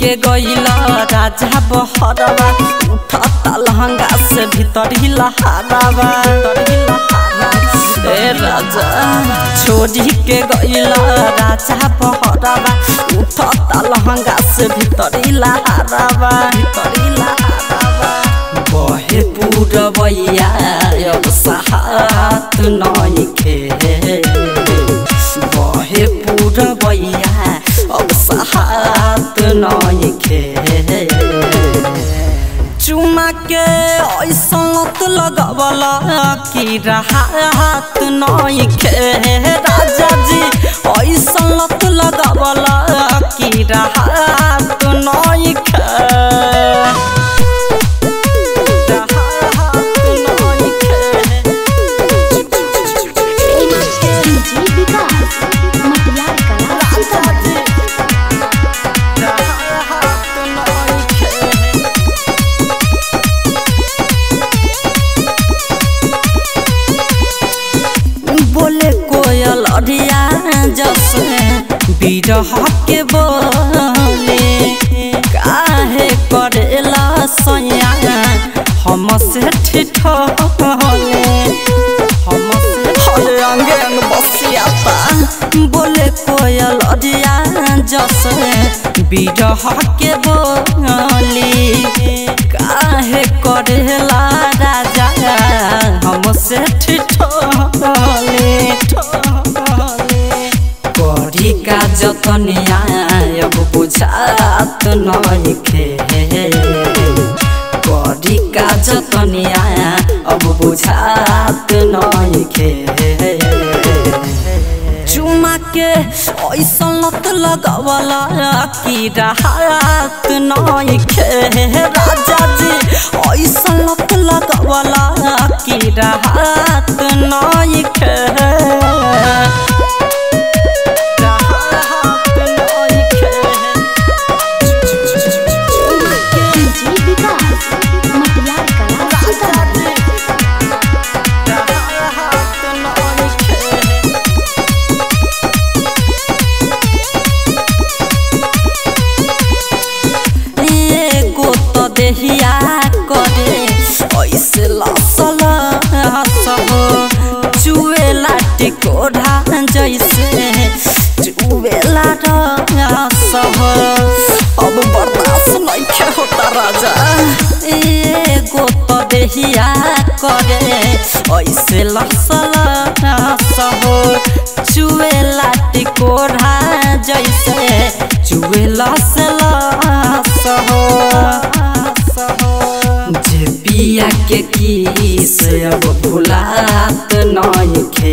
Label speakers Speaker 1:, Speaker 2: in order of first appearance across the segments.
Speaker 1: के गईला राजा बहरवा उठता लहंगा से भीतर ही लहारावा ए राजा छोड़ी के गईला राजा बहरवा उठता लहंगा से भीतर ही लहारावा भीतर ही लहारावा बहे पूरबैया अब सहात नइखे बहे पूरबैया अब सहात नइखे चुमा के ऐसा लत लगवला कि राहत नइखे राजा जी ऐसा लत लगवला कि राहत नइखे
Speaker 2: डीजे विकास मटियार कला सीतामढ़ी
Speaker 1: बोले कोयल अरिया जसे बिरह के बोले काहे करेला सैया हम से ठिठले हम से हरे अंगे अंग बसियाता बोले कोयल अरिया जसे बिरह के बोली काहे करेला राजा हम से ठिठले करी का जतनिया अब बुझात नइखे करी का जतनिया अब बुझात नइखे चुमा के ऐसा लत लगवला कि राहत नइखे राजा जी ऐसा लत लगवला कि राहत नइखे
Speaker 2: डीजे विकास मटियार कला सीतामढ़ी
Speaker 1: एगो तो देहिया करे ऐसे लसल सब चुएला टिकोढ़ा जैसे चुएला सब अब बर्दाश्त नहीं होता राजा एगो तो देहिया करे ऐसे लसल सब चुएला टिकोढ़ा जैसे चुएला से सब जे पिया के किस अब भुलात नइखे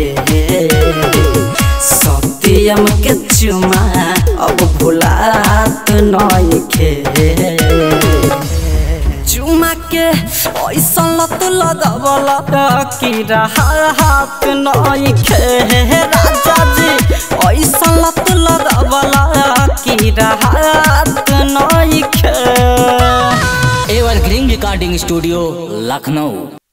Speaker 1: सत्यम के चुमा अब भुलात नइखे चुमा के ऐसा लत लगवला कि राहत नइखे राजा जी ऐसा लत लगवला कि राहत नइखे
Speaker 3: evergreen recording studio Lucknow